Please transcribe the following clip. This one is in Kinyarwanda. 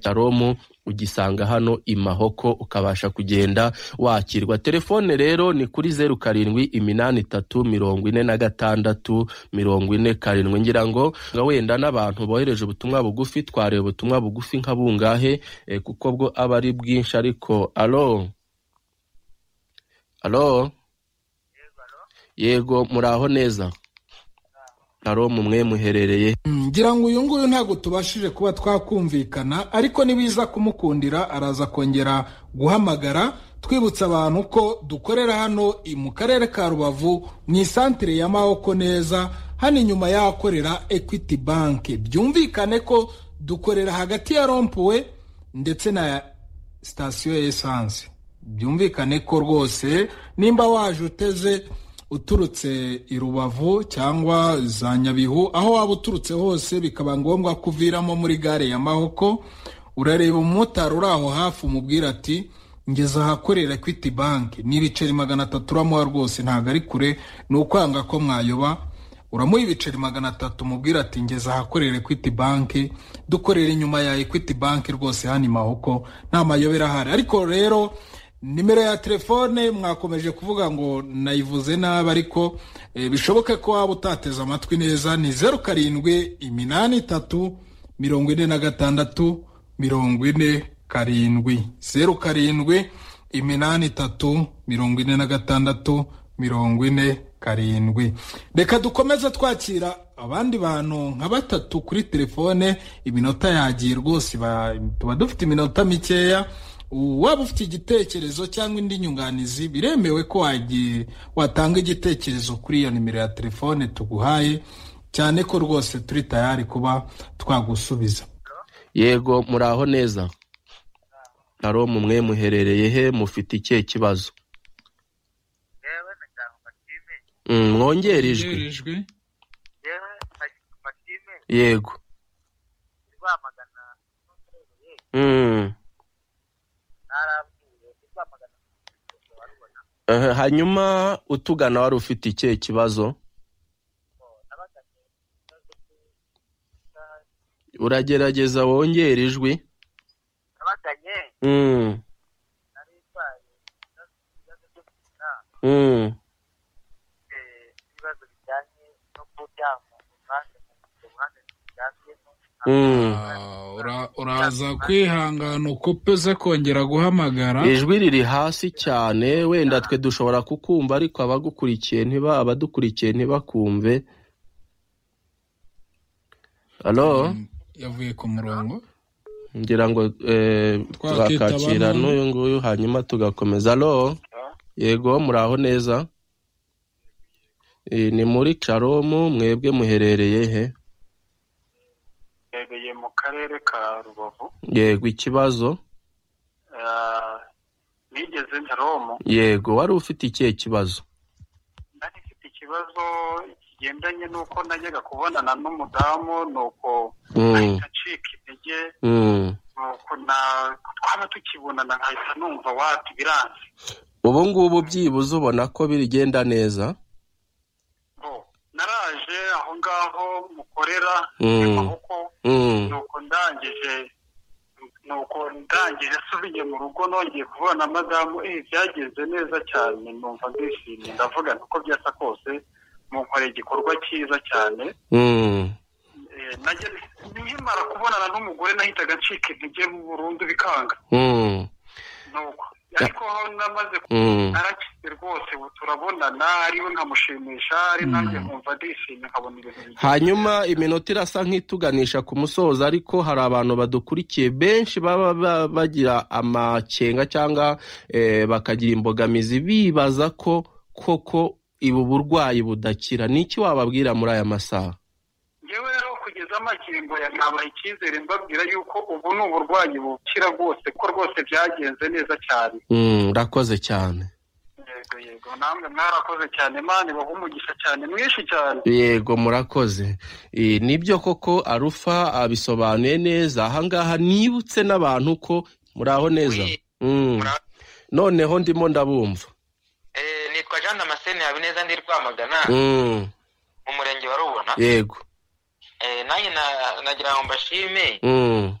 Cyaromu ugisanga hano i Mahoko ukabasha kugenda wakirwa telefone rero ni kuri zeru karindwi iminani itatu mirongo ine na gatandatu mirongo ine karindwi ngira ngo nga wenda n'abantu bohereje ubutumwa bugufi twareba ubutumwa bugufi nka bungahe eh, kuko bwo aba ari bwinshi ariko alo alo yego muraho neza aro mumwe muherereye ngira ngo uyu nguyu ntabwo tubashije kuba twakumvikana ariko nibiza kumukundira araza kongera guhamagara twibutsa abantu ko dukorera hano i mu karere ka rubavu mu isantire ya mahoko neza hano inyuma y'ahakorera equity bank byumvikane ko dukorera hagati ya rompuwe ndetse na sitasiyo ya esanse byumvikane ko rwose nimba waje uteze uturutse i rubavu cyangwa za nyabihu aho waba uturutse hose bikaba ngombwa ko uviramo muri gare ya mahoko urareba umumotari uri aho hafi umubwira ati ngeze ahakorera equity bank n'ibiceri magana atatu uramuha rwose ntabwo ari kure ni ukwanga ko mwayoba uramuha ibiceri magana atatu umubwira ati ngeze ahakorera equity bank dukorera inyuma ya equity bank rwose hano i mahoko nta mayobera ahari ariko rero nimero ya telefone mwakomeje kuvuga ngo nayivuze nabi ariko bishoboke ko waba utateze amatwi neza ni zeru karindwi iminani itatu mirongo ine na gatandatu mirongo ine karindwi zeru karindwi iminani itatu mirongo ine na gatandatu mirongo ine karindwi reka dukomeze twakira abandi bantu nka batatu kuri telefone iminota yagiye rwose tuba dufite iminota mikeya waba ufite igitekerezo cyangwa indi nyunganizi biremewe ko watanga igitekerezo kuri iyo nimero ya telefone tuguhaye cyane ko rwose turi tayari kuba twagusubiza yego muraho neza aro mumwe muherereye he mufite ikihe kibazo mwongere ijwi yego hanyuma utugana wari ufite ikihe kibazo uragerageza wongere ijwi uraza kwihangana ukupe uze kongera guhamagara ijwi riri hasi cyane wenda twe dushobora kukumva ariko abagukurikiye ntiba abadukurikiye ntibakumve alo yavuye ku murongo ngira ngo twakakira n'uyu nguyu hanyuma tugakomeza alo yego muraho neza ni muri caromu mwebwe muherereye he mbereye mu karere ka rubavu yego ikibazo nigeze nka romu yego wari ufite ikihe kibazo nari mfite ikibazo kigendanye n'uko najyaga kubonana n'umudamu nuko ahita acika intege nuko twaba tukibonana nkahita numva wati biranze ubu ngubu byibuze ubona ko bigenda neza naraje aho ngaho mukorera amaboko nuko ndangije nuko ndangije asubiye mu rugo nongeye kubona madamu eh byagenze neza cyane numva ndishimye ndavuga nuko byasa kose munkoreye igikorwa cyiza cyane nkimara kubonana n'umugore nahitaga ncika intege burundu bikanga nuko ariko aho namaze narakize rwose ubu turabonana ariwe nkamushimisha ari nanjye nkumva ndishimye nkabona ibintu hanyuma iminota irasa nk'ituganisha ku musozo ariko hari abantu badukurikiye benshi baba bagira amakenga cyangwa bakagira imbogamizi bibaza ko koko ubu burwayi budakira ni iki wababwira muri aya masaha yewe rero kugeza amakingo yabaha icyizere mbabwira yuko ubu ni uburwayi bukira rwose ko rwose byagenze neza cyane urakoze cyane yego yego namwe mwarakoze cyane mani baha umugisha cyane mwinshi cyane yego murakoze nibyo koko arufa abisobanuye neza ahangaha nibutse n'abantu ko muraho neza noneho ndimo ndabumva nitwa jean damascene habineza ndi rwamagana mu murenge wa rubona yego nanjye nagira ngo mbashime